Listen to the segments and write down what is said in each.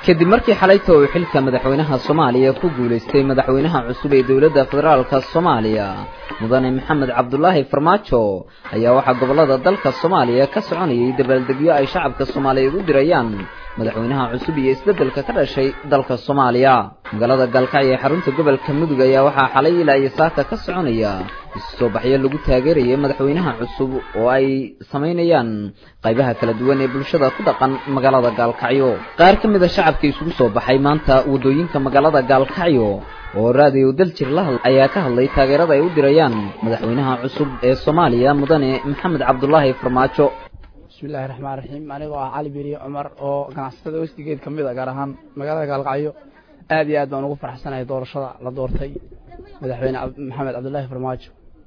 kadib markii xalayta uu xilka madaxweynaha soomaaliya ku guulaystay madaxweynaha cusub ee dowladda federaalka soomaaliya mudane maxamed cabdulaahi farmaajo ayaa waxaa gobollada dalka soomaaliya ka soconayay dabaaldegyo ay shacabka soomaaliyeed u dirayaan madaxweynaha cusub iyo isbeddelka ka dhashay dalka soomaaliya magaalada gaalkacyo ee xarunta gobolka mudug ayaa waxaa xalay ilaa iyo saaka ka soconaya isu soo baxyo lagu taageerayay madaxweynaha cusub oo ay samaynayaan qaybaha kala duwan ee bulshada ku dhaqan magaalada gaalkacyo qaar ka mid a shacabka isugu soo baxay maanta waddooyinka magaalada gaalkacyo oo raadiyo daljir la hadl ayaa ka hadlay taageerada ay u dirayaan madaxweynaha cusub ee soomaaliya mudane maxamed cabdulaahi farmaajo bismillahi raxmaan raxiim anigoo ah cali beriye cumar oo ganacsatada westigeed ka mid a gaar ahaan magaalada gaalkacyo aad iyo aad baan ugu faraxsanahay doorashada la doortay madaxweyne maxamed cabdulaahi farmaajo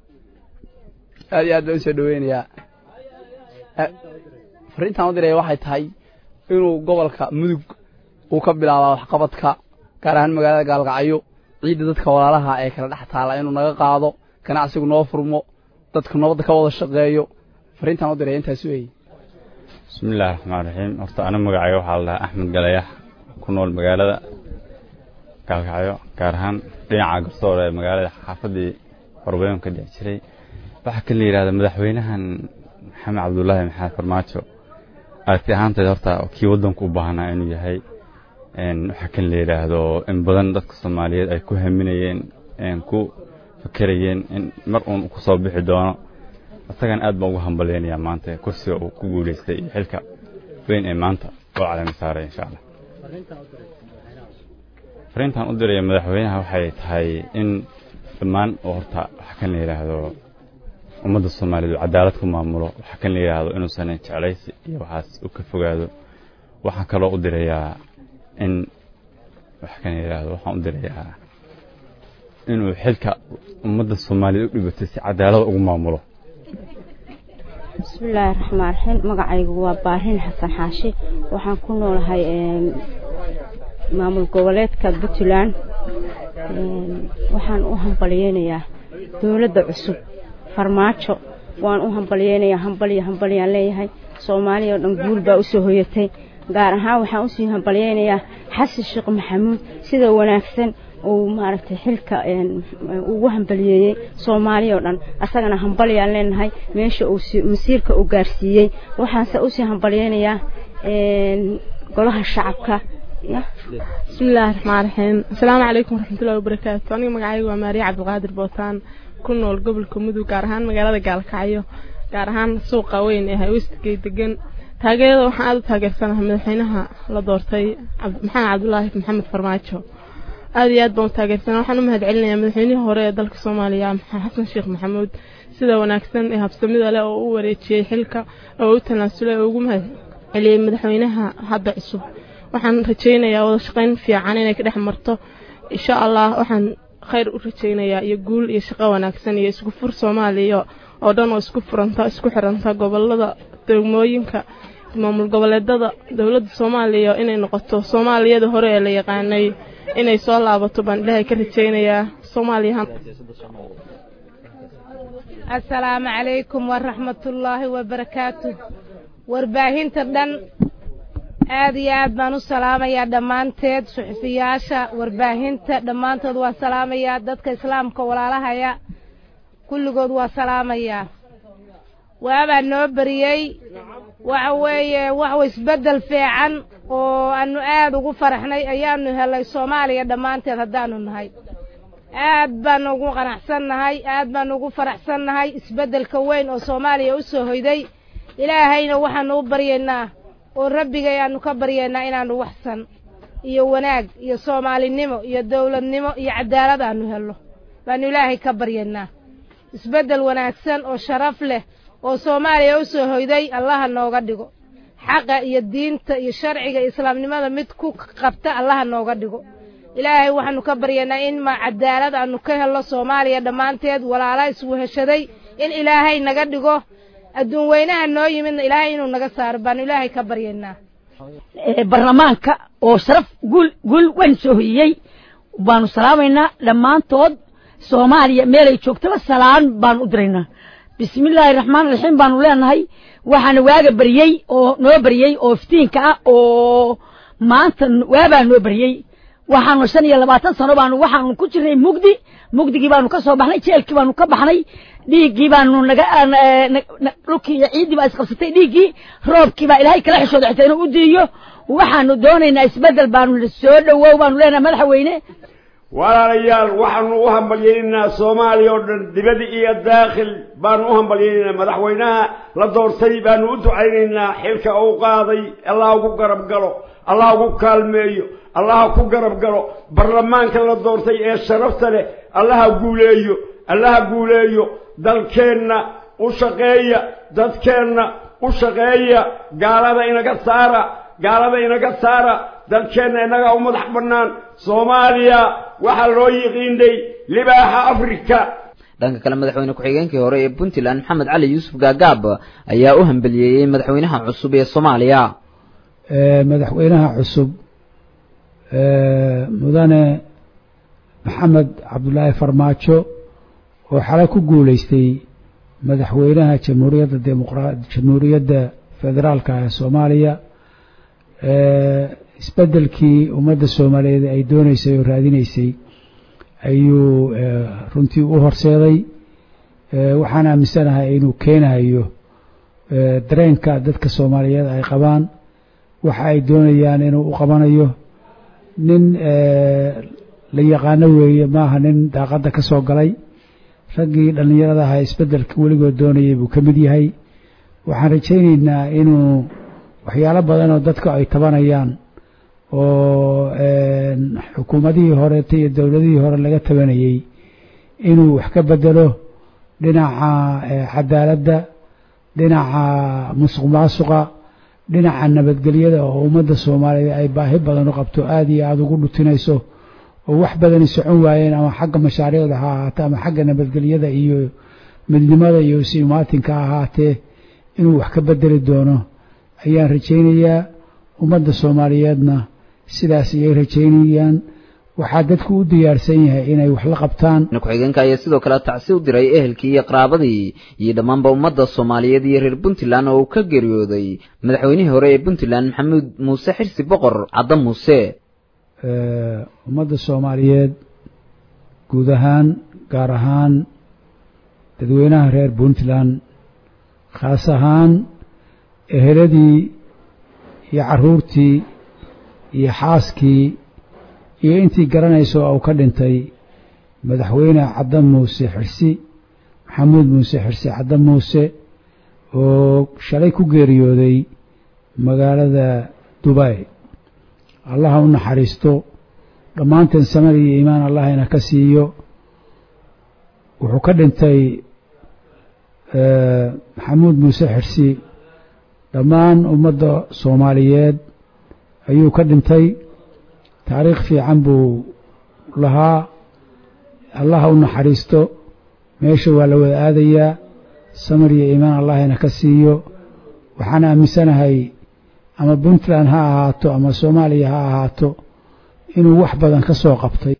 aad iyo aad baan usoo dhaweynayaa fariintaan u diraya waxay tahay inuu gobolka mudug uu ka bilaabaa waxqabadka gaar ahaan magaalada gaalkacyo ciidda dadka walaalaha ee kala dhex taala inuu naga qaado ganacsigu noo furmo dadku nabadda ka wada shaqeeyo fariintaan u diraya intaas weeye bismillahi raxmaan raxiim horta ana magacayga waxaa la dhahaa axmed galayax ku nool magaalada gaalkacyo gaar ahaan dhinaca garsoor ee magaalada xaafaddii horbeyn ka dhici jiray waxaa kan la yidhahda madaxweynahan maxamed cabdulaahi maxamed farmaajo aragti ahaanteed horta kii waddanku u baahnaa inuu yahay waxaa kan la yidhaahdo in badan dadka soomaaliyeed ay ku haminayeen ku fakerayeen in mar uun ku soo bixi doono isagan aad baan ugu hambalyaynayaa maanta kursiga uu ku guulaystay iyo xilka weyn ee maanta oo calami saaray insha allah fariintaan u diraya madaxweynaha waxay tahay in dhammaan oo horta waxaa kan la yidhaahdo ummadda soomaaliyeed uu cadaalad ku maamulo waxaa kan la yidhaahdo inuusan jeclaysi iyo waxaas u ka fogaado waxaan kaloo u dirayaa in waxaa kan la yidhaahdo waxaan u dirayaa inuu xilka ummadda soomaaliyeed u dhibatay si cadaalada ugu maamulo bismillaahi raxmaan raxiim magacaygu waa baarin xasan xaashi waxaan ku noolahay maamul goboleedka puntland waxaan u hambalyeynayaa dowladda cusub farmaajo waan u hambalyeynayaa hambalyo hambalyaan leeyahay soomaaliya oo dhan guul baa usoo hoyatay gaar ahaan waxaan usii hambalyeynayaa xasan sheekh maxamuud sida wanaagsan uu maaragtay xilka ugu hambaliyeeyey soomaaliya oo dhan asagana hambalyaan leenahay meesha uu masiirka uu gaarsiiyey waxaanse usii hambalyeynayaa golaha shacabka bismillaahi raxmaan raxiim asalaamu calaykum waraxmatullahi wabarakaatu aniga magacayga waa maariya cabdiqaadir bootaan ku nool gobolka mudug gaar ahaan magaalada gaalkacyo gaar ahaan suuqa weyn ee haywestigay degan taageerada waxaan aada u taageersanahay madaxweynaha la doortay maxamed cabdulaahi maxamed farmaajo aad iyo aad baan u taageersana waxaan u mahad celinayaa madaxweynihii hore ee dalka soomaaliya xasan sheekh maxamuud sida wanaagsan ee habsamida leh oo u wareejiyey xilka oo u tanaasulay oo ugu mahad celiyey madaxweynaha hadda cusub waxaan rajaynayaa wada shaqayn fiican inay ka dhex marto insha allah waxaan khayr u rajaynayaa iyo guul iyo shaqo wanaagsan iyo isku fur soomaaliya oo dhan oo isku furanta isku xiranta gobolada degmooyinka maamul goboleedada dowladda soomaaliya inay noqoto soomaaliyada hore ee la yaqaanay inay soo laabato baan ilaahay ka rajaynayaa soomaaliya assalaamu calaykum waraxmatullaahi wabarakaatu warbaahinta dhan aad iyo aad baan u salaamayaa dhammaanteed suxufiyaasha warbaahinta dhammaantood waa salaamayaa dadka islaamka walaalahaya kulligood waa salaamayaa waabaa noo beriyey waxa weeye waxwa isbeddel fiican oo aanu aad ugu faraxnay ayaanu helay soomaaliya dhammaanteed haddaanu nahay aad baanu ugu qanacsannahay aad baanu ugu faraxsannahay isbeddelka weyn oo soomaaliya u soo hoyday ilaahayna waxaanu u baryaynaa oo rabbigay aanu ka baryaynaa inaannu waxsan iyo wanaag iyo soomaalinimo iyo dawladnimo iyo cadaalad aanu helno baanu ilaahay ka baryaynaa isbeddel wanaagsan oo sharaf leh oo soomaaliya u soo hoyday allaha nooga dhigo xaqa iyo diinta iyo sharciga islaamnimada mid ku qabta allaha nooga dhigo ilaahay waxaanu ka baryaynaa in ma cadaalad aanu ka helno soomaaliya dhammaanteed walaala isweheshaday in ilaahay naga dhigo adduun weynaha noo yimidna ilaahay inuu naga saaro baanu ilaahay ka baryaynaa barlamaanka oo sharaf guul guul weyn soo hoyiyey baanu salaamaynaa dhammaantood soomaaliya meelay joogtaba salaan baanu u diraynaa bismillaahi raxmaan raxiim baanu leenahay waxaana waaga beriyey oo noo beriyey oo iftiinka ah oo maanta waabaa noo baryey waxaanu shan iyo labaatan sano baanu waxaanu ku jirnay mugdi mugdigii baanu ka soo baxnay jeelkii baanu ka baxnay dhiiggii baanu naga dhulkii iyo ciiddii baa isqabsatay dhiiggii roobkii baa ilaahay kala xishooda xitaa inuu u diiyo waxaanu doonaynaa isbeddel baanu soo dhowow baanu leenahay madaxweyne walaalayaal waxaanu u hambalyaynaynaa soomaaliya oo dhan dibad iyo daakhil baanu u hambalyaynaynaa madaxweynaha la doortay baanu u ducaynaynaa xilka uu qaaday allah ugu garab galo allah ugu kaalmeeyo allaha ku garab galo baarlamaanka la doortay ee sharafta leh allaha guuleeyo allaha guuleeyo dalkeenna u shaqeeya dadkeenna u shaqeeya gaalada inaga saara gaalada inaga saara dalkeenna inaga u madax bannaan soomaaliya waxaa loo yiqiinay libaaxa afrika dhanka kale madaxweyne ku-xigeenkii hore ee puntland maxamed cali yuusuf gaagaab ayaa u hambeliyeeyey madaxweynaha cusub ee soomaaliya madaxweynaha cusub mudane maxamed cabdulaahi farmaajo oo xalay ku guulaystay madaxweynaha jamhuuriyadda demoqra jamhuuriyadda federaalka ee soomaaliya isbeddelkii ummadda soomaaliyeed ay dooneysay oo raadinaysay ayuu runtii u horseeday waxaan aaminsanahay inuu keenayo dareenka dadka soomaaliyeed ay qabaan waxa ay doonayaan inuu u qabanayo nin la yaqaano weeye maaha nin daaqadda ka soo galay raggii dhallinyarada ahaa isbeddelka weligood doonayay buu ka mid yahay waxaan rajaynaynaa inuu waxyaalo badan oo dadka ay tabanayaan oo xukuumadihii horeeta iyo dowladihii hore laga tabanayey inuu wax ka bedelo dhinaca cadaaladda dhinaca musuq maasuqa dhinaca nabadgelyada oo ummadda soomaaliyeed ay baahi badan u qabto aada iyo aada ugu dhutinayso oo wax badani socon waayeen ama xagga mashaariicda ha ahaatee ama xagga nabadgelyada iyo midnimada iyo isimaatinka ha ahaatee inuu wax ka bedeli doono ayaan rajaynayaa ummadda soomaaliyeedna sidaas ayay rajaynayaan waxaa dadku u diyaarsan yahay inay wax la qabtaan ku-xigeenka ayaa sidoo kale tacsi u diray ehelkii iyo qaraabadii iyo dhammaanba ummadda soomaaliyeed iyo reer puntland oo uu ka geeriyooday madaxweynihii hore ee puntland maxamuud muuse xirsi boqor cadda muuse ummadda soomaaliyeed guud ahaan gaar ahaan dadweynaha reer puntland khaas ahaan eheladii iyo carruurtii iyo xaaskii iyo intii garanayso uu ka dhintay madaxweyne cadda muuse xirsi maxamuud muuse xirsi cadda muuse oo shalay ku geeriyooday magaalada dubay allaha u naxariisto dhammaanteen samad iyo iimaan allahayna ka siiyo wuxuu ka dhintay maxamuud muuse xirsi dhammaan ummadda soomaaliyeed ayuu ka dhintay taariikh fiican buu lahaa allaha u naxariisto meesha waa la wada aadayaa samar iyo iimaan allahayna ka siiyo waxaan aaminsanahay ama puntland ha ahaato ama soomaaliya ha ahaato inuu wax badan ka soo qabtay